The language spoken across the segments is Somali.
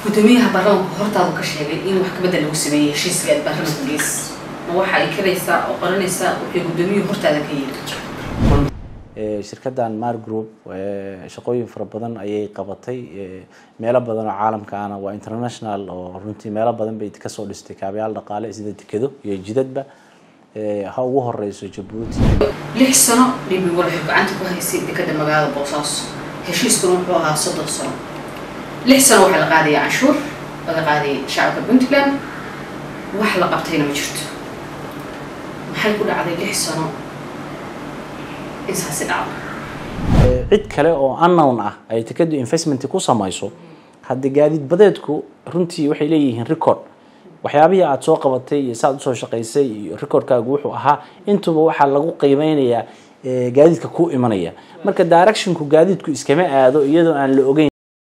gudoomiyaha baarlamaanku hortaadu ka sheegay in wax kabedel lagu sameeyey heshiiska aad baarlamaanka gees ma waxa ay karaysaa oo qoranaysaa wixii gudoomiyuhu hortaada ka yiri shirkaddan mar group shaqooyin fara badan ayay qabatay meelo badan oo caalamka ana waa international oo runtii meelo badan bay kasoo dhistay kaabayaal dhaqaale sida dekedo iyo jidadba ha ugu horeyso jabuuti lix sano dhibi waxay gacanta ku haysay dekeda magaalada boosaaso heshiiskuna wuxuu ahaa soddon sano lix sano waxaa la qaadaya canshuur laga qaadayay shacabka puntland wax la qabtayna ma jirto maxay ku dhacday lix sano insaasi dhacdo cid kale oo unknown ah ay tekadu investment ku samayso hadda gaadiid badeedku runtii waxay leeyihiin record waxyaabihii aada soo qabatay iyo saaad usoo shaqaysay iyo recordkaagu wuxuu ahaa intuba waxaa lagu qiimeynayaa gaadiidka ku imanaya marka directionku gaadiidku iskama aado iyadoo aan la ogeyn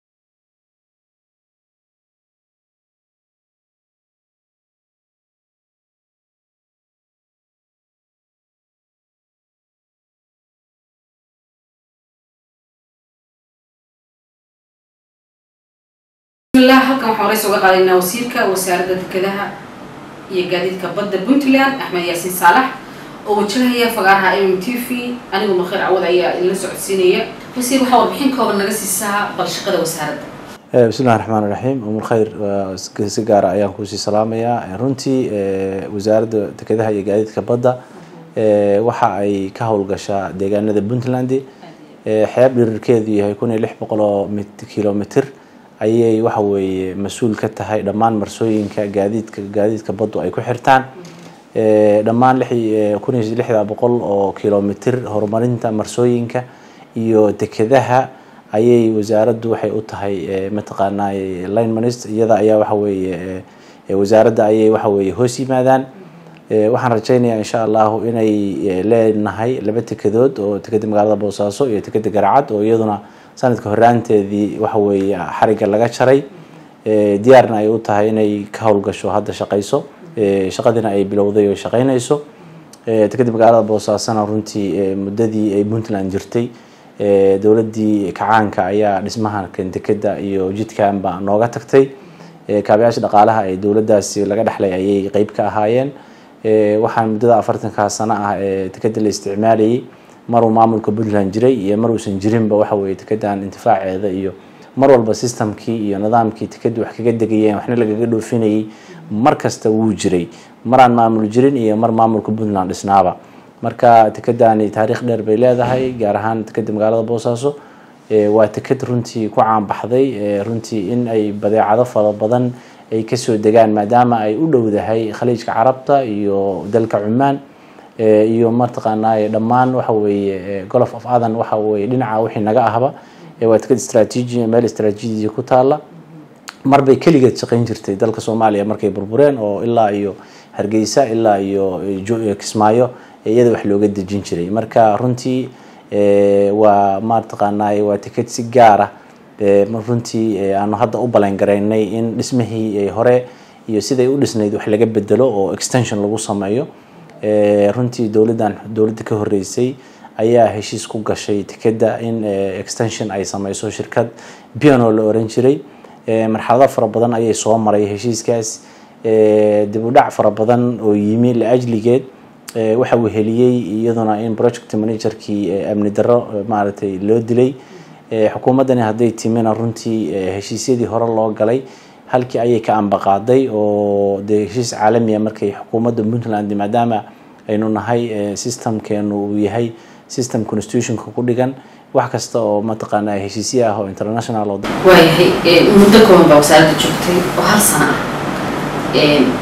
bismillah halkan waxaan horeysa uga qaadaynaa wasiirka wasaaradda dekedaha iyo gaadiidka badda puntland axmed yaasiin saalax oo wajahaya fagaaraha m m t v anigu makheer cawad ayaa idinla socodsiinaya wasiir waxaa warbixin kooban naga siisaa bal shaqada wasaaradda bismillahi raxmaan iraxiim umul khayr si gaara ayaan kuusii salaamayaa runtii wasaaradda dekedaha iyo gaadiidka badda waxa ay ka howlgashaa deegaanada puntland xeeb dhirirkeedu yahay kun iyo lix boqol oo kilomitr ayay waxa weeye mas-uul ka tahay dhammaan marsooyinka gaadiidka gaadiidka baddu ay ku xirtaan dhammaan kun iyo lixda boqol oo kilomitr horumarinta marsooyinka iyo dekedaha ayay wasaaraddu waxay u tahay mataqaanaa line minist iyada ayaa waxa weeye wasaaradda ayay waxa weeye hoos yimaadaan waxaan rajeynayaa insha allahu inay leenahay laba tekedood oo tekeda magaalada boosaaso iyo tekeda garacad oo iyaduna sanadka horaanteedii waxa weeye xariga laga jaray diyaarna ay u tahay inay ka howlgasho hadda shaqayso shaqadiina ay bilowday oo shaqeynayso tekeda magaalada boosaasona runtii muddadii ay puntland jirtay dowladdii kacaanka ayaa dhismaha dekeda iyo jidkanba nooga tagtay kaabayaasha dhaqaalaha ee dowladdaasi laga dhexlay ayay qeyb ka ahaayeen waxaan muddada afartankaa sano ah ee tekeda la isticmaalayay maruu maamulka puntland jiray iyo maruusan jirinba waxa weye tekedan intifaaceeda iyo mar walba systemkii iyo nidaamkii tekadu wax kaga degayeen waxna lagaga dhoofinayay mar kasta wuu jiray maraan maamul jirin iyo mar maamulka puntland dhisnaaba marka tekedani taariikh dheer bay leedahay gaar ahaan tekeda magaalada boosaaso waa teked runtii ku caanbaxday runtii in ay badeecado fara badan ay kasoo degaan maadaama ay u dhowdahay khaliijka carabta iyo dalka cumaan iyo mataqaanaa dhammaan waxa weeye golof of adan waxa weye dhinaca wixii naga ahba waa teked istraatiiji meel istraatiijiya ku taala marbay keligeed shaqeyn jirtay dalka soomaaliya markay burbureen oo ilaa iyo hargeysa ilaa iyo kismaayo iyada wax looga dejin jiray marka runtii waa mataqaanaa waa teked si gaara runtii aanu hadda u balan garaynay in dhismihii hore iyo siday u dhisnayd wax laga bedelo oo extension lagu sameeyo runtii dowladdan dowladda ka horeysay ayaa heshiis ku gashay tekeda in extension ay sameyso shirkad piano la oran jiray marxalado fara badan ayay soo maray heshiiskaas dib u dhac fara badan oo yimi la-ajligeed waxa uu heliyey iyaduna in project managerkii amni darro maaragtay loo dilay xukuumaddani hadday timina runtii heshiisyadii hore loo galay halkii ayay ka ambaqaaday oo dee heshiis caalamiya markay xukuumadda puntland maadaama aynu nahay systemkeenu uu yahay system constitutionka ku dhigan wax kasta oo mataqaanaa heshiisya ah oo international oo waayahay muddo kooban baa wasaaradda joogtay oo hal sano ah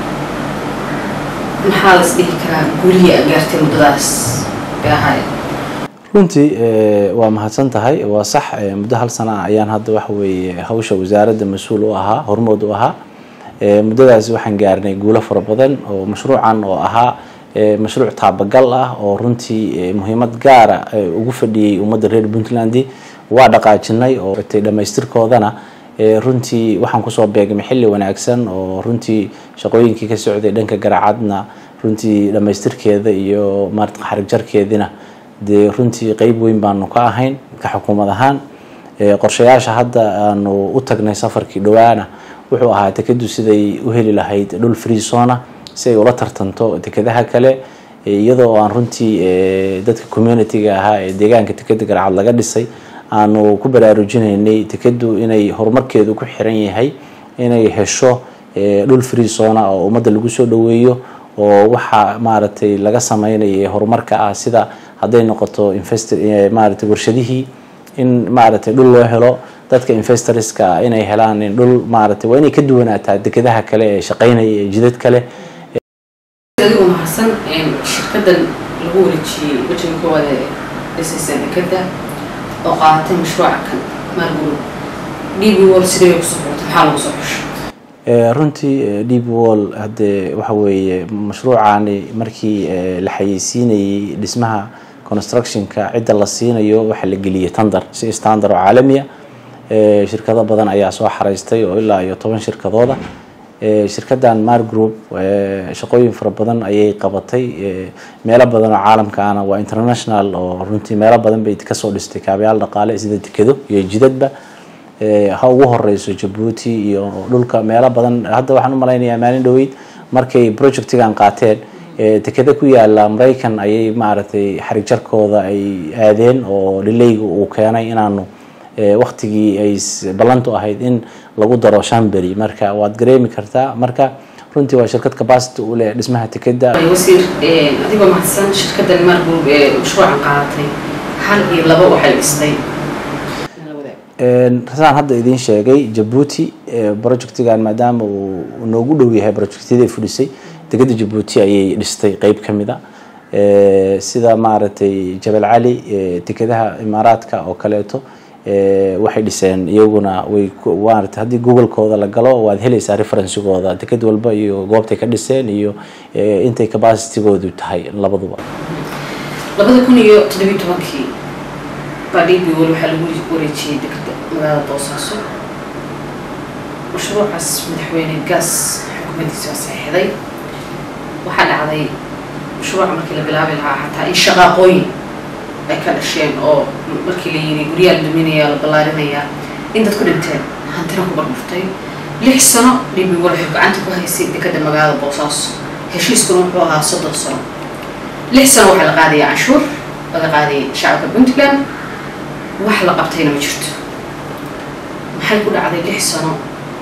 maxaa las dhihi karaa guulihii aad gaartay muddadaas bay ahaayeen runtii waa mahadsan tahay waa sax muddo hal sana ah ayaan hadda waxa weeye hawsha wasaaradda mas-uul u ahaa hormood u ahaa muddadaasi waxaan gaarnay guulo fara badan oo mashruucan oo ahaa mashruuc taabagal ah oo runtii muhiimad gaara ugu fadhiyey ummadda reer puntland waa dhaqaajinay oo dhamaystirkoodana runtii waxaan kusoo beegmay xilli wanaagsan oo runtii shaqooyinkii ka socday dhanka garacadna runtii dhamaystirkeeda iyo maarata xarig jarkeedina dee runtii qeyb weyn baanu ka ahayn ka xukuumad ahaan qorshayaasha hadda aanu u tagnay safarkii dhawaana wuxuu ahaa tekadu siday u heli lahayd dhul freezona si ay ula tartanto tekadaha kale iyadoo aan runtii dadka community-ga ahaa ee deegaanka tekeda garacad laga dhisay aanu ku baraarujinaynay tekadu inay horumarkeedu ku xiran yahay inay hesho dhul freezona oo ummadda lagu soo dhaweeyo oo waxa maaragtay laga sameynaya horumarka ah sida hadday noqoto invest maaragtay warshadihii in maaragtay dhul loo helo dadka investorska ah inay helaan dhul maaragtay waa inay ka duwanaataa dekedaha kale ee shaqeynaya ee jidad kale adigoo mahadsan shirkadan lagu wareejiyey wejiga koowaad ee dhisaysa dekeda oo qaadatay mashruuca kan maalguru d b wall sidee ku soo xultay maxaa lagu soo xushay runtii deep wall haddee waxa weeye mashruucani markii la xayeysiinayey dhismaha constructionka cidda la siinayo waxaa la geliyey tandar si standard oo caalamiya shirkado badan ayaa soo xaraystay oo ilaa iyo toban shirkadooda shirkadan mar group shaqooyin fara badan ayay qabatay meelo badan oo caalamkaana waa international oo runtii meelo badan bay kasoo dhistay kaabayaal dhaqaale sida dekedo iyo jidadba ha ugu horeyso jabuuti iyo dhulka meelo badan hadda waxaan u malaynayaa maalin dhaweyd markay projectigan qaateen dekeda ku yaala maraykan ayay maaragtay xarig jarkooda ay aadeen oo dhileyga uu keenay inaanu waktigii ay ballantu ahayd in lagu daro shanbery marka waad gareemi kartaa marka runtii waa shirkad capacity u leh dhismaha tekeda wasiir adigoo mahadsan shirkadan mar group ee mashruucan qaadatay hal iyo labo waxay dhistay rasaan hadda idiin sheegay jabuuti projectigan maadaama uu noogu dhow yahay projectyada fulisay degada jabuuti ayay dhistay qeyb ka mid a sida maaragtay jabal cali dekedaha imaaraadka oo kaleeto waxay dhiseen iyaguna way maarata haddii google-kooda la galo waad helaysaa referencigooda deked walba iyo goobtay ka dhiseen iyo intay capacitygoodu tahay labaduba labada kun iyo toddobiyi tobankii baa d b wal waxaa lagu wareejiyey dekeda magaalada boosaaso mashruucaas madaxweyne gaas xukuumaddiisa waa saxiixday waxaa dhacday mashruuca markii la bilaabi lahaa xataa in shaqaaqooyin ay ka dhasheen oo markii la yiri guryaa la duminaya la ballaarinayaa in dad ku dhinteen hantina ku barbirtay lix sano d b wal waxay gacanta ku haysay dekeda magaalada boosaaso heshiiskuna wuxuu ahaa soddon sano lix sano waxaa la qaadaya canshuur laga qaadayay shacabka puntland wax la qabtayna ma jirto maxay ku dhacday lix sano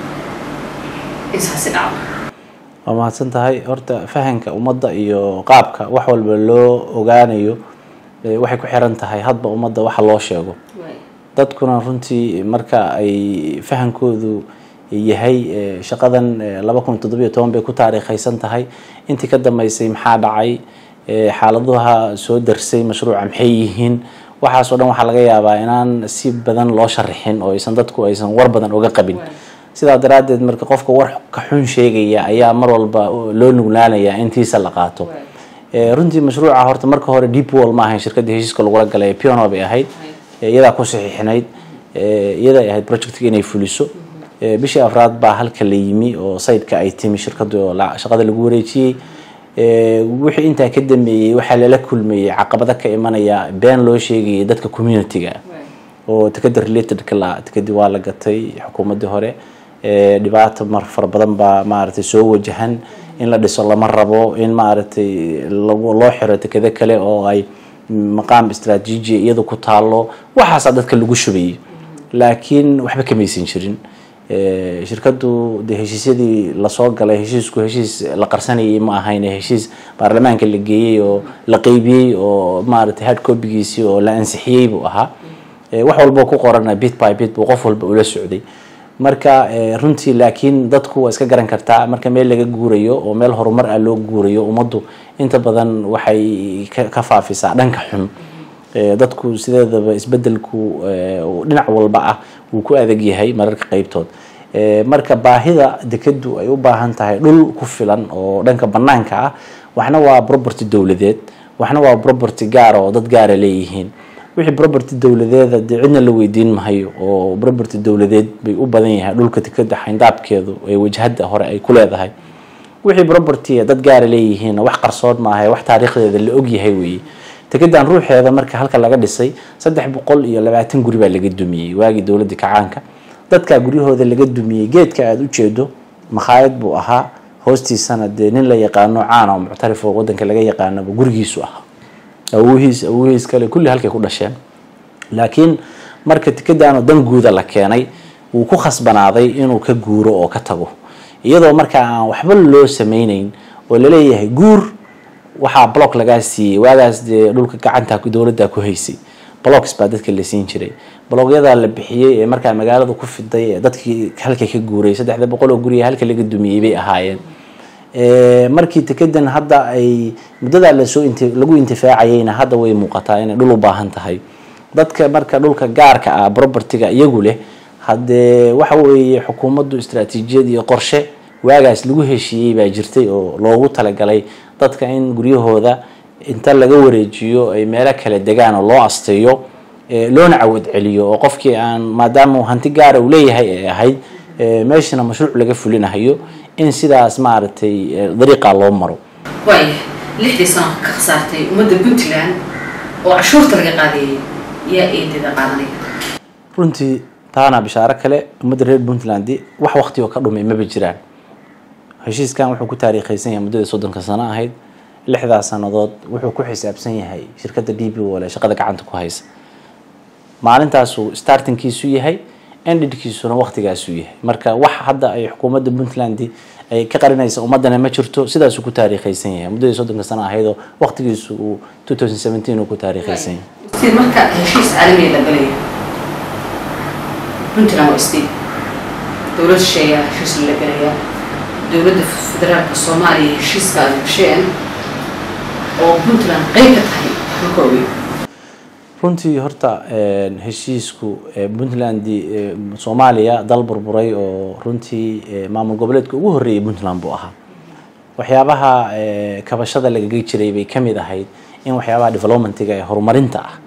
insaasi dhacdo waa mahadsan tahay horta fahanka ummadda iyo qaabka wax walba loo ogaanayo waxay ku xiran tahay hadba ummadda waxa loo sheego dadkuna runtii marka ay fahankoodu yahay shaqadan laba kun toddobiyo toban bay ku taariikhaysan tahay intii ka dambeysay maxaa dhacay xaaladaha soo darsay mashruuca maxay yihiin waxaas oo dhan waxaa laga yaabaa inaan si badan loo sharaxin oo aysan dadku aysan war badan oga qabin sidaa daraaddeed marka qofka war ka xun sheegaya ayaa mar walba loo nuglaanayaa intiisa la qaato runtii mashruuca horta marka hore deep wall ma ahayn shirkadii heshiiska lagula galay piano bay ahayd iyadaa ku saxiixinayd iyaday ahayd projectga inay fuliso bishii afraad baa halka la yimi oo sayidka ay timi shirkadu shaqada lagu wareejiyey wixii intaa ka dambeeyey waxaa lala kulmayey caqabado ka imanaya been loo sheegayay dadka community-ga oo tekeda relatedka la tekadii waa la gatay xukuumaddii hore dhibaato mar fara badan baa maaragtay soo wajahan in la dhiso lama rabo in maaragtay loo xiro tekado kale oo ay maqaam istraatiiji iyada ku taalo waxaasaa dadka lagu shubayay laakiin waxba kamaysan jirin shirkadu de heshiisyadii lasoo galay heshiisku heshiis la qarsanayay ma ahayn heshiis baarlamaanka la geeyey oo la qeybiyey oo maaragtay hard copigiisii oo la ansixiyey buu ahaa wax walboo ku qorana bit by bit buu qof walba ula socday marka runtii laakiin dadku waa iska garan kartaa marka meel laga guurayo oo meel horumar ah loo guurayo ummaddu inta badan waxay ka faafisaa dhanka xun dadku sideedaba isbedelku dhinac walba ah wuu ku adag yahay mararka qeybtood marka baahida dekadu ay u baahan tahay dhul ku filan oo dhanka banaanka ah waxna waa property dowladeed waxna waa property gaara oo dad gaara leeyihiin wixii property dowladeeda dee cidna la weydiin mahayo oo property dowladeed bay u badan yahay dhulka dekeda xayndaabkeedu ee wajhada hore ay ku leedahay wixii property dad gaara leeyihiin wax qarsoon maaha wax taariikhdeeda la ogyahay weeye dekedan ruuxeeda marka halka laga dhisay saddex boqol iyo labaatan guri baa laga dumiyey waagii dowladda kacaanka dadkaa guryahooda laga dumiyey geedka aada u jeedo makhaayad buu ahaa hoostiisana dee nin la yaqaano caana oo muctarif oo wadanka laga yaqaanaba gurigiisu ahaa awoohiis awoohiis kale kulli halkay ku dhasheen laakiin marka tikadaanoo dan guuda la keenay wuu ku khasbanaaday inuu ka guuro oo ka tago iyadoo markaa aan waxba loo sameyneyn oo laleeyahay guur waxaa block lagaa siiyey waagaas dee dhulka gacanta dowladda ku haysay blocks baa dadka la siin jiray blogyadaa la bixiyey ee markaa magaalada ku fiday ee dadkii halka ka guuray saddexda boqol oo guriga halka laga dumiyey bay ahaayeen markii tekadan hadda ay muddadaa lasoo int lagu intifaacayeyna hadda way muuqataa inay dhul u baahan tahay dadka marka dhulka gaarka ah propertyga iyagu leh haddee waxa weeye xukuumaddu istraatiijiyad iyo qorshe waagaas lagu heshiiyey baa jirtay oo loogu talagalay dadka in guryahooda inta laga wareejiyo ay meelo kale degaan oo loo asteeyo loona cawad celiyo oo qofkii aan maadaama hanti gaara uu leeyahay ay ahayd meeshana mashruuc laga fulinahayo in sidaas maaragtay dariiqa loo maro waaya lixdii sano ka khasaartay ummadda puntland oo cashuurta laga qaadayay yaa eedeeda qaadanaya runtii taana bishaaro kale ummadda reer puntland wax waqti oo ka dhumay maba jiraan heshiiskan wuxuu ku taariikhaysan yahay muddada soddonka sano ahayd lixdaas sannadood wuxuu ku xisaabsan yahay shirkadda d b ole shaqada gacanta ku haysa maalintaasuu startingkiisu yahay endidkiisuna waqtigaasuu yahay marka wax hadda ay xukuumadda puntland ay ka qarinaysa ummadana ma jirto sidaasuu ku taariikhaysan yahay muddadii soddonka sano ahaydoo waqtigiisu uu two thousand seventeen uu ku taariikhaysan yahay sida marka heshiis caalamiya la galaya puntland waa state dowlad shisheeyaa heshiis la galaya dowladda federaalka soomaaliya heshiiska aad gasheen oo puntland qeyb ka tahay marka ogeyn runtii horta heshiisku puntland soomaaliya dal burburay oo runtii maamul goboleedka ugu horreeyay puntland buu ahaa waxyaabaha kabashada lagaga jiray bay kamid ahayd in waxyaabaha developmentiga ee horumarinta ah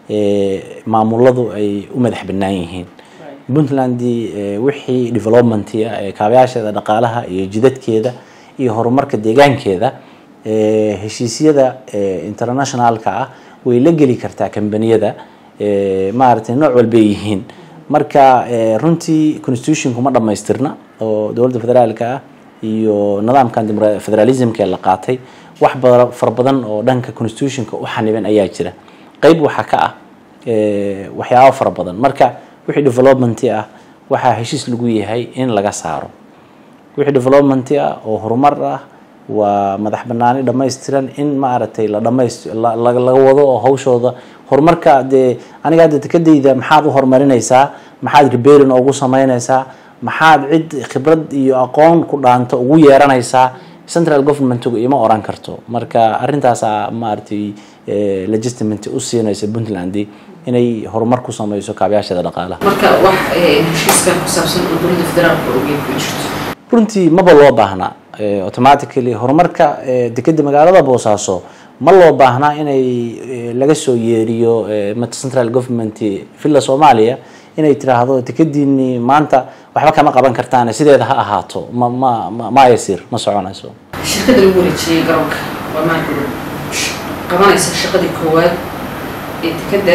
maamuladu ay u madax bannaan yihiin puntland wixii developmentia ee kaabayaasheeda dhaqaalaha iyo jidadkeeda iyo horumarka deegaankeeda heshiisyada internationalka ah way la geli kartaa kambaniyada maaragtay nooc walbay yihiin marka runtii constitutionku ma dhamaystirna oo dowladda federaalka ah iyo nidaamkan federalismka la qaatay wax ba fara badan oo dhanka constitutionka u xaniban ayaa jira qeyb waxaa ka ah waxyaabo fara badan marka wixii development ah waxaa heshiis lagu yahay in laga saaro wixii development ah oo horumar ah waa madax banaani dhamaystiran in maaragtay la dhamays laga wado oo hawshooda horumarka dee aniga hadda dekadayda maxaad u horumarinaysaa maxaad reberin ugu sameynaysaa maxaad cid khibrad iyo aqoon ku dhaanto ugu yeeranaysaa central governmentgu ima oran karto marka arrintaasa maaragtay legitimate u siinaysa puntland inay horumar ku sameyso kaabayaasheeda dhaqaalaha marka wax heshiiskan ku saabsan oo dowladda federaalka ogeyn ku jirto runtii maba loo baahnaa automatically horumarka dekeda magaalada boosaaso ma loo baahnaa inay laga soo yeeriyo central government villa soomaaliya inay tiraahdo dekadiini maanta waxba kama qaban kartaan sideeda ha ahaato ma ma ma yasir ma soconayso shirkadda lagu wareejiyey garoonka waa maanta qabanaysa shaqadii koowaad ee dekadda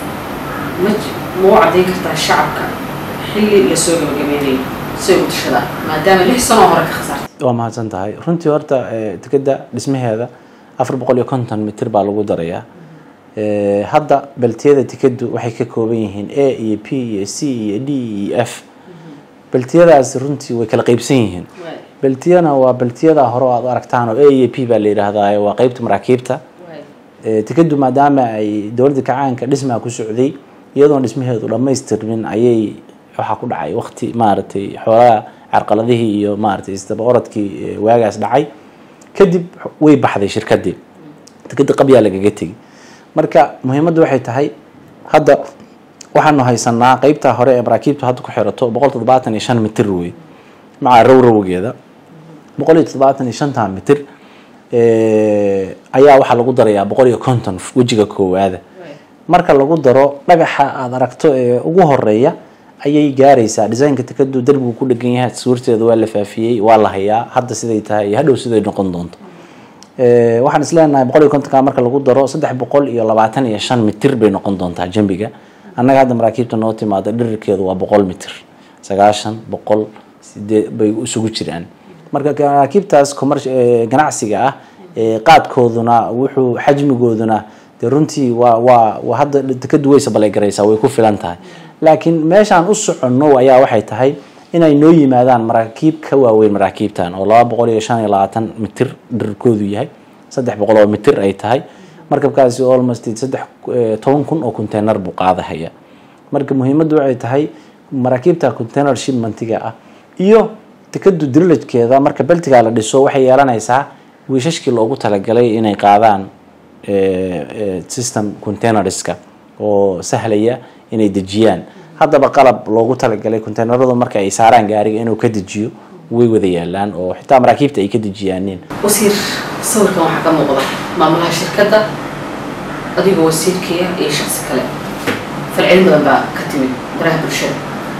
ma ma u caddayn kartaa shacabka xilli lasoo gabagabeynayay say u tashadaan maadaama lix sanoo hore ka khasaartay waa mahadsan tahay runtii horta dekeda dhismaheeda afar boqol iyo konton mitir baa lagu darayaa hadda beltiyada tikadu waxay ka kooban yihiin a iyo p iyo c iyo d iyo f beltiyadaas runtii way kala qeybsan yihiin beltiyana waa beltiyada hore aad aragtaan oo a iyo p baa la yidhaahdaa waa qeybta maraakiibta tikadu maadaama ay dowladda kacaanka dhismaa ku socday iyadoon dhismaheedu dhamaystirmin ayay waxaa ku dhacay waqti maaragtay xoolaha carqaladihii iyo maaragtay isdaba orodkii waagaas dhacay kadib way baxday shirkadii tikada qabyaa lagaga tegi marka muhiimaddu waxay tahay hadda waxaanu haysanaa qeybtaa hore ee maraakiibtu hadda ku xirato boqol toddobaatan iyo shan mitir wey maca rowrowgeeda boqol iyo toddobaatan iyo shantaa mitir ayaa waxaa lagu darayaa boqol iyo konton wejiga koowaada marka lagu daro dhagaxa aada aragto ee ugu horeeya ayay gaaraysaa designka tikadu derbigu ku dhegan yahay suurteeda waa la faafiyey waa la hayaa hadda siday tahay iyo hadhow siday noqon doonto waxaan isleenahay boqol iyo kontonka marka lagu daro saddex boqol iyo labaatan iyo shan mitir bay noqon doontaa jambiga annaga hadda maraakiibta noo timaada dhirirkeedu waa boqol mitir sagaashan boqol sidee bay isugu jiraan marka maraakiibtaas commerc ganacsiga ah qaadkooduna wuxuu xajmigooduna dee runtii waa waa waa hadda ka duwaysa baleygaraysaa way ku filan tahay laakiin meeshaan u soconno ayaa waxay tahay inay noo yimaadaan maraakiib ka waaweyn maraakiibtan oo laba boqol iyo shan iyo labaatan mitir dherarkoodu yahay saddex boqol oo mitir ay tahay markabkaasi almost saddex toban kun oo container buu qaadahaya marka muhiimaddu waxay tahay maraakiibta container shipmentiga ah iyo tikadu drilajkeeda marka beltiga la dhiso waxay yeelanaysaa wiishashkii loogu talagalay inay qaadaan system containerska oo sahlaya inay dejiyaan haddaba qalab loogu talagalay containeradu marka ay saaraan gaariga inuu ka dejiyo way wada yaalaan oo xitaa maraakiibta ay ka dejiyaaneen wasiir sawirkan waxaa ka muuqda maamulaha shirkadda adigoo wasiirkiia iyo shaqsi kale falcelin badan baa ka timid baraha bulshada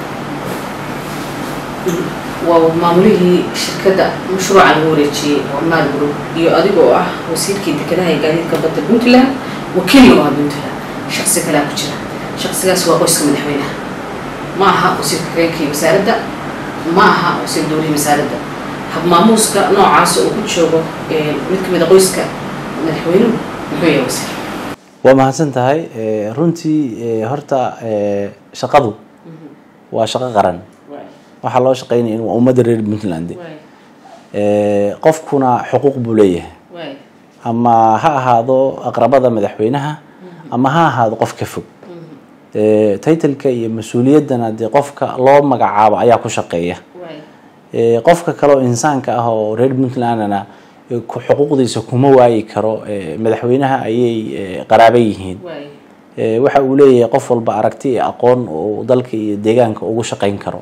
waa maamulihii shirkadda mashruuca lagu wareejiyey oo maal group iyo adiga oo ah wasiirkii dekedaha ee gaadiidka badda puntland wakiilna waa puntland shaqsi kalea ku jira shaqsigaas waa qoyska madaxweynaha ma aha wasiirka kareenkii wasaaradda ma aha wasiir dowlihii wasaaradda habmaamuuska noocaas oo ku joogo mid kamid a qoyska madaxweynuhu muxuu yahay wasiir waa mahadsan tahay runtii horta shaqadu waa shaqo qaran waxaa loo shaqeynaya in waa ummadda reer puntland qofkuna xuquuq buu leeyahay ama ha ahaado aqrabada madaxweynaha ama ha ahaado qof ka fog titleka iyo mas-uuliyaddana dee qofka loo magacaabo ayaa ku shaqeeya qofka kale oo insaanka ah oo reer puntlandna xuquuqdiisa kuma waayi karo madaxweynaha ayay qaraaba yihiin waxa uu leeyahay qof walba aragti iyo aqoon oo dalka iyo deegaanka ugu shaqeyn karo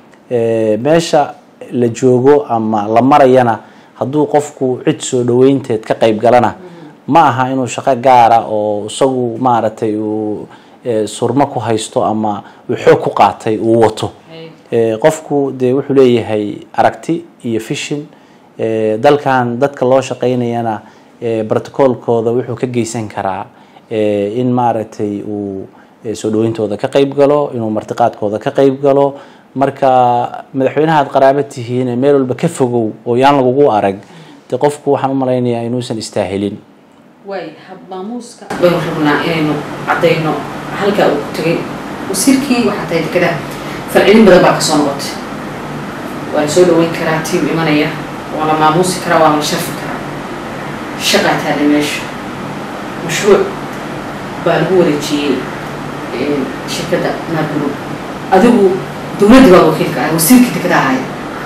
meesha la joogo ama la marayana hadduu qofku cid soo dhaweynteed ka qayb galana ma aha inuu shaqo gaara oo isagu maaragtay uu surmo ku haysto ama uu xoog ku qaatay uu wato qofku dee wuxuu leeyahay aragti iyo fishin dalkan dadka loo shaqeynayana brotocolkooda wuxuu ka geysan karaa in maaragtay uu soo dhaweyntooda ka qayb galo inuu martiqaadkooda ka qayb galo marka madaxweynaha ad qaraaba tihiin meel walba ka fogow oo yaan lagugu arag dee qofku waxaan u malaynayaa inuusan istaahilin waay habmaamuuska baynu rabnaa inaynu caddayno halkaa uu ku tegay wasiirkii waxaa tahay dekedaha falcelin badan baa kasoo noqotay waa la soo dhaweyn karaa tiim imanaya waa la maamuusi karaa waa la sharfi karaa shaqaa taale meesha mashruuc baa lagu wareejiyey shirkadda naagurub adigu dowladda baa wakiilka ah wasiirkii dekedaha ahaya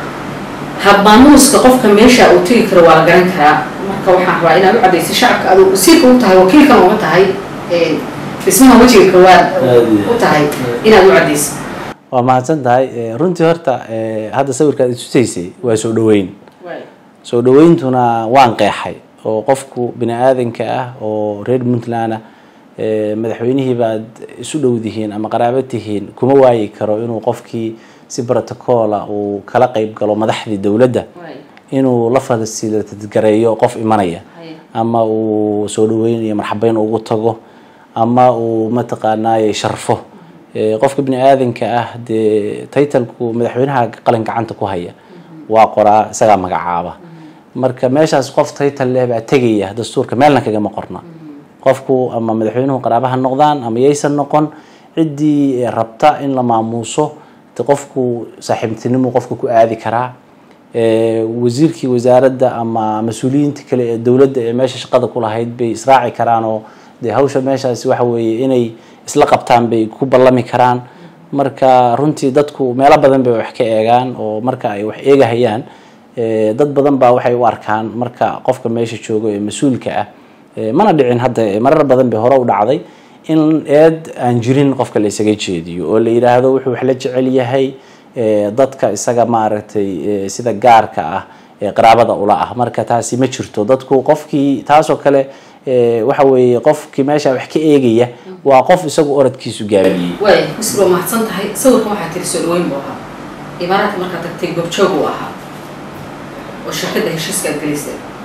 habmaamuuska qofka meesha uu tegi karo waa la garan karaa marka waxaan rabaa inaad u caddaysay shacabka aduu wasiirka u tahay wakiilkan uma tahay dhismaha wejiga koowaad u tahay inaad u caddaysay waa mahadsan tahay runtii horta hadda sawirkaad itusaysay waa soo dhaweyn soo dhaweyntuna waan qeexay oo qofku bini aadanka ah oo reer puntland ah madaxweynihii baad isu dhowdihiin ama qaraaba tihiin kuma waayi karo inuu qofkii si brotocola uu kala qayb galo madaxdii dowladda inuu la fasilitadgareeyo qof imanaya ama uu soo dhaweyn iyo marxabeyn ugu tago ama uu mataqaanaaye sharfo qofka bini aadanka ah dee titlku madaxweynaha qalin gacanta ku haya waa qoraa isagaa magacaaba marka meeshaas qof title leh baa tegaya dastuurka meelna kagama qorna qofku ama madaxweynuhu qaraabaha noqdaan ama yaysan noqon ciddii rabta in la maamuuso de qofku saaxiibtinimuu qofka ku aadi karaa wasiirkii wasaaradda ama mas-uuliyiinta kale ee dowladda ee meesha shaqada ku lahayd bay israaci karaan oo dee hawsha meeshaasi waxa weeye inay isla qabtaan bay ku ballami karaan marka runtii dadku meelo badan bay wax ka eegaan oo marka ay wax eegahayaan dad badan baa waxay u arkaan marka qofka meesha joogo ee mas-uulka ah mana dhicin hadda marar badan bay hore u dhacday in eed aan jirin qofka la isaga jeediyo oo la yidhaahdo wuxuu wax la jecel yahay dadka isaga maaragtay sida gaarka ah ee qaraabada ula ah marka taasi ma jirto dadku qofkii taasoo kale waxa weeye qofkii meesha wax ka eegaya waa qof isagu oradkiisu gaabiyey waay misr waa mahadsan tahay sawirkan waxaa tiri soo dhaweyn buu ahaa imaaraadka markaad tagtay gobjoog uu ahaa oo shirkadda heshiiska aad gelaysay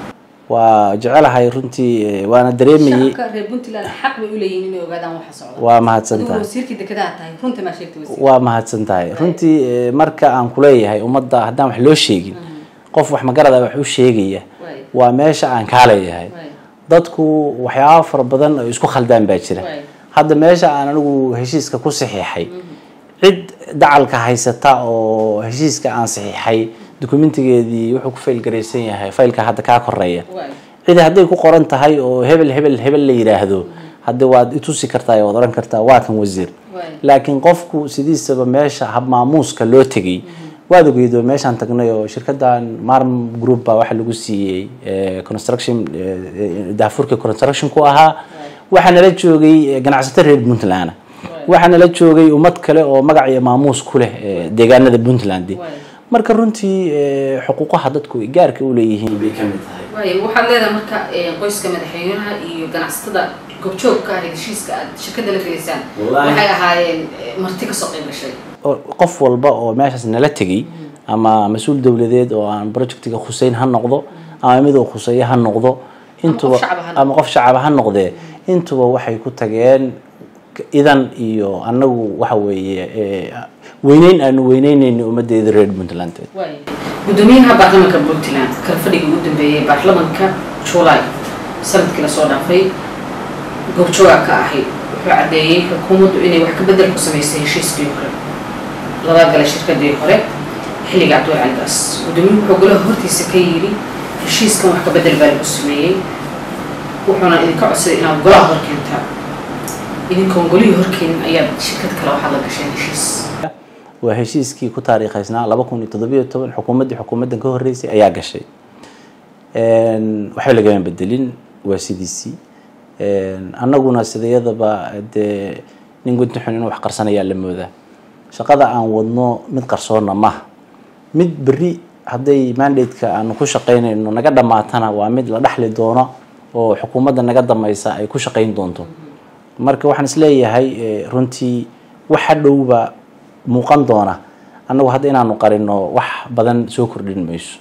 waa jecelahay runtii waana dareemayey shacabka reer puntland xaq bay u leeyihiin inay ogaadaan waxa socda waa mahadsan adigu tahay wasiirkii dekedaha tahay runta maa sheegtay wasiir waa mahadsan tahay runtii eh, marka aan kuleeyahay ummadda haddaan wax loo sheegin qof wax magarada wax u sheegaya Waay. waa meesha aan kaaleeyahay Waay. dadku waxyaaba fara badan oo isku khaldaan baa jira Waay. hadda meesha aan anigu heshiiska ku saxiixay cid dacalka haysata oo heshiiska aan saxiixay dokumentigeedii wuxuu ku faylgaraysan yahay faylka hadda kaa koreeya Waay. cidi hadday ku qoran tahay oo hebel hebel hebel la yidhaahdo hadda waad itusi kartaa waad oran kartaa waa kan wasiir Waay. laakiin qofku sidiisaba meesha habmaamuuska loo tegay waad ogeydo meeshaan tagnay oo shirkadan marm group baa waxa lagu siiyey eh, construction eh, daafurka construction ku ahaa waxaa nala joogay eh, ganacsato reer puntland waxaa nala joogay ummad kale oo magac iyo maamuus ku leh eh, deegaanada puntland Waay. marka runtii eh, xuquuqaha dadku ay gaarka u leeyihiin bay ka mid tahay waay waxaad leedahay marka eh, qoyska madaxweynaha iyo ganacsatada goobjoogka ah ee heshiiska aad shirkada la gelaysaan Wallaahi. waxay ahaayeen eh, marti kasoo qayb gashay oo qof walba oo meeshaas nala tegay ama mas-uul dowladeed oo aan projectiga khuseyn ha noqdo ama mid uu khuseeyo ha noqdo intuba shacab ha noqdo. ama qof shacab ha noqdee intuba waxay ku tageen idan iyo anagu waxa weeye eh, weyneyn aanu weyneyneyni ummadeeda reer puntland waay gudoomiyaha baarlamanka puntland kala fadhiga ugu dambeeyay baarlamanka july sanadkii lasoo dhaafay goobjooga ka ahay wuxuu caddeeyey xukuumaddu inay wax ka bedel ku samaysay heshiiskii hore laba galay shirkadii hore xilliga cabdiwal caligaas gudoomiyuhu wuxuu golaha hortiisa ka yidhi heshiiskan wax ka bedel baa lagu sameeyey wuxuuna idinka codsaday inaad golaha hor keentaa idinkoon golihii horkeenin ayaad shirkad kale waxaad la gasheen heshiis waa heshiiskii ku taariikhaysnaa laba kun iyo toddobiyo toban xukuumaddii xukuumaddan ka horreysay ayaa gashay waxba lagama bedelin waa sidiisii annaguna sidayadaba dee nin gunti xun inuu wax qarsanayaa la moodaa shaqada aan wadno mid qarsoonna maaha mid berri hadday mandate-ka aanu ku shaqaynayno naga dhammaatana waa mid la dhexli doono oo xukuumadda naga dambaysa ay ku shaqayn doonto marka waxaan isleeyahay eh, runtii waxa dhowba muuqan doona annagu hadda inaanu qarino wax badan soo kordhin mayso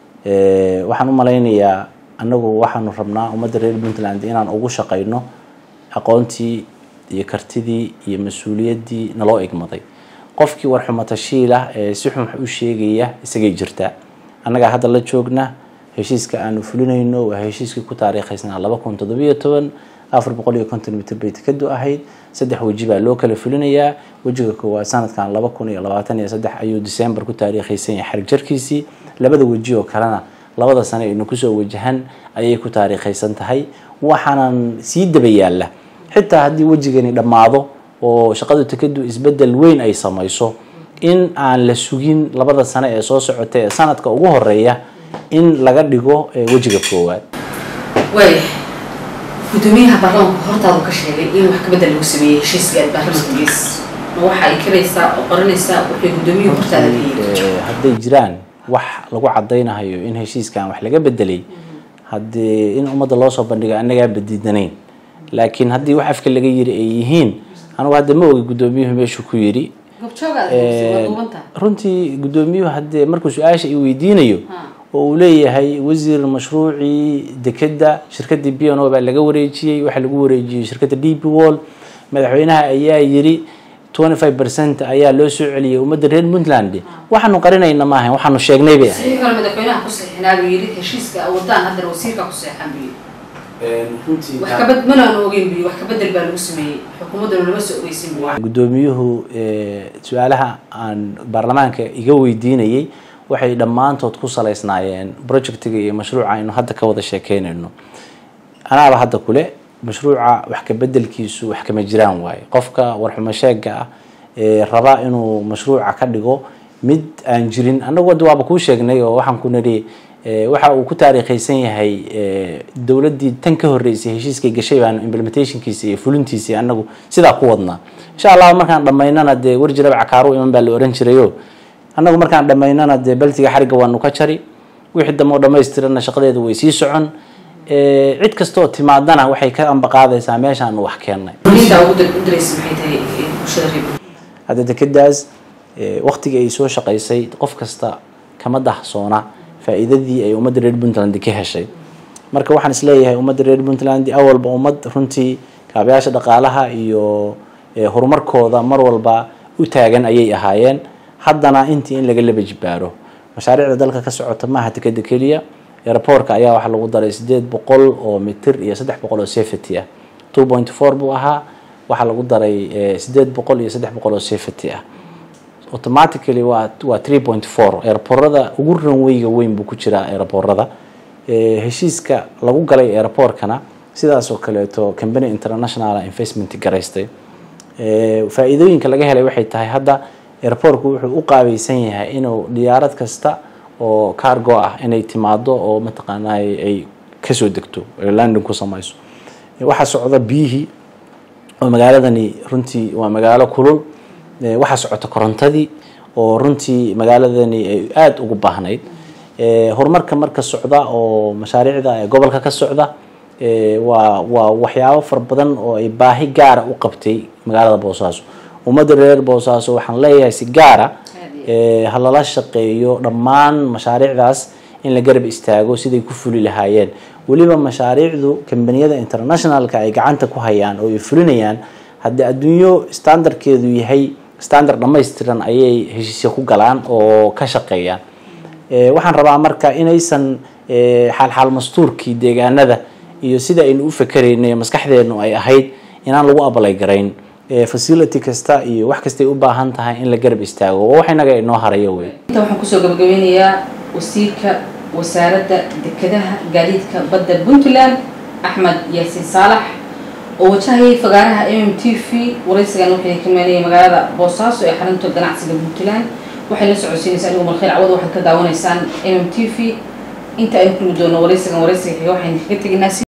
Eh, waxaan u malaynayaa annagu waxaanu rabnaa ummadda reer puntland inaan ugu shaqayno aqoontii iyo kartidii iyo mas-uuliyaddii naloo igmaday qofkii warxumatashiila ee si xun wax u sheegaya isagay jirtaa annagaa hadda la joogna heshiiska aanu fulinayno waa heshiiskii ku taariikhaysnaa laba kun toddobiyo toban afar boqol iyo konton mitir bay tikadu ahayd saddex weji baa loo kala fulinayaa wejiga koowaad sanadkan laba kun iyo labaatan iyo saddex ayuu december ku taariikhaysan yahay xarig jarkiisii labada weji oo kalena labada sane aynu kusoo wajahan ayay ku taariikhaysan tahay waxaanan sii daba yaalla xitaa haddii wejigani dhammaado oo shaqadu tikadu isbedel weyn ay samayso in aan la sugin labada sane ee soo socota ee sanadka ugu horeeya in laga dhigo eh, wejiga koowaad waaya gudoomiyaha baarlamanku hortaadu ka sheegay in wax kabedel lagu sameeyey heshiiska aad baarlamanka gees ma waxa ay kiraysaa oo qoranaysaa wuxuu gudoomiyuhu hortaada ka yidhi Eh, hadday jiraan wax lagu cadaynayo in heshiiskan wax laga bedelay haddii in ummadda loo soo bandhigo annagaa badiidanayn laakiin haddii wax afka laga yiri ay yihiin anigu hadda ma ogi gudoomiyuhu meeshuu ku yiri goobjoogaad waa duubantaa runtii gudoomiyuhu haddee markuu su-aasha i weydiinayo oo uu leeyahay wasiir mashruucii dekeda shirkadii b n o baa laga wareejiyey waxaa lagu wareejiyey shirkadda d p wall madaxweynaha ayaa yiri 25 percent ayaa loo soo celiyey ummadda reer puntland waxaanu qarinayna maahan waxaanu sheegnay bay ahayd saxiix hore madaxweynaha ku saxiixnaa buu yidhi heshiiska wadaan haddana wasiirka ku saxiixan buu yidhi wax kabad mana aan ogeyn buu yidhi wax kabedel baa lagu sameeyey xukuumaddana lama soo ogeysin buu yidhi. gudoomiyuhu eh, su-aalaha aan baarlamaanka iga weydiinayay waxay dhammaantood ku salaysnaayeen projectiga iyo mashruuca aynu hadda ka wada sheekeynayno anaaba hadda kule mashruuca wax ka bedelkiisu wax kama jiraan waaye qofka warxumo sheega ah ee raba inuu mashruuca ka dhigo mid aan jirin annagu hadda waaba kuu sheegnay oo waxaan ku nidhi eh, waxa uu ku taariikhaysan yahay eh, dowladdii tan ka horreysay heshiiskay gashay baanu implementationkiisa iyo fulintiisa annagu sidaa ku wadnaa insha allah markaan dhammaynana dee warjiraba cakaaru iman baa la oran jirayo annagu markaan dhammaynana dee baltiga xarigga waanu ka jari wixii dambe oo dhammaystirana shaqadeeda way sii socon Eh, cid kastoo timaadana waxay ka ambaqaadaysaa meeshaanu wax keennay fariinta ugu dir- u diraysa maxay tahay eh, bulshada reer Puntland? hadda dekedaas waktigii ay soo shaqaysay qof kasta kama dahsoona faa'iidadii ay ummadda reer puntland ka heshay marka waxaan isleeyahay ummadda reer puntland awalba ummad runtii kaabayaasha dhaqaalaha iyo horumarkooda mar walba u taagan ayay ahaayeen haddana intii in laga laba jibaaro mashaariicda dalka ka socota maaha tikada keliya airportka ayaa waxaa lagu daray sideed boqol oo mitir iyo saddex boqol oo safety ah two point four buu ahaa waxaa lagu daray sideed boqol iyo saddex boqol oo safety ah automatically waa waa three point four airporada ugu ranweyga weyn buu ku jiraa airporada heshiiska lagu galay airportkana sidaas oo kaleeto company international investment garaystay faa-iidooyinka laga helay waxay tahay hadda airportku wuxuu u qaabaysan yahay inuu diyaarad kasta oo cargo ah inay timaado oo mataqaanaa ay kasoo degto landing ku samayso waxaa socda biyihii oo magaaladani runtii waa magaalo kulul waxaa socota korontadii oo runtii magaaladani ay aada ugu baahnayd horumarka marka socda oo mashaariicda gobolka ka socda waa waa waxyaabo fara badan oo ay baahi gaara u qabtay magaalada boosaaso ummadda reer boosaaso waxaan leeyahay si gaara ha lala shaqeeyo dhammaan mashaariicdaas in la garab istaago siday ku fuli lahaayeen weliba mashaariicdu kambaniyada internationalka ay gacanta ku hayaan oo ay fulinayaan haddii adduunyo standardkeedu yahay standard dhammaystiran ayay heshiisya ku galaan oo ka shaqeeyaan waxaan rabaa marka inaysan xaalxaal mastuurkii deegaanada iyo sida aynu u fakeraynay maskaxdeenu ay ahayd inaan lagu abalay garayn facility kasta iyo wax kastay u baahan tahay in la garab istaago waa wax inaga inoo harayo wey inta waxaan kusoo gabagabeynayaa wasiirka wasaaradda dekedaha gaadiidka badda puntland axmed yaasiin saalax oo wajahayay fagaaraha m m t v waraysigan waxay ka meenayay magaalada boosaaso ee xarunta ganacsiga puntland waxay la socodsiinaysaa anigu malkhayr cawad waxaad ka daawanaysaan m m t v inta aynu kulmi doono waraysigan waraysiga xiga waxaynu kaga teginaa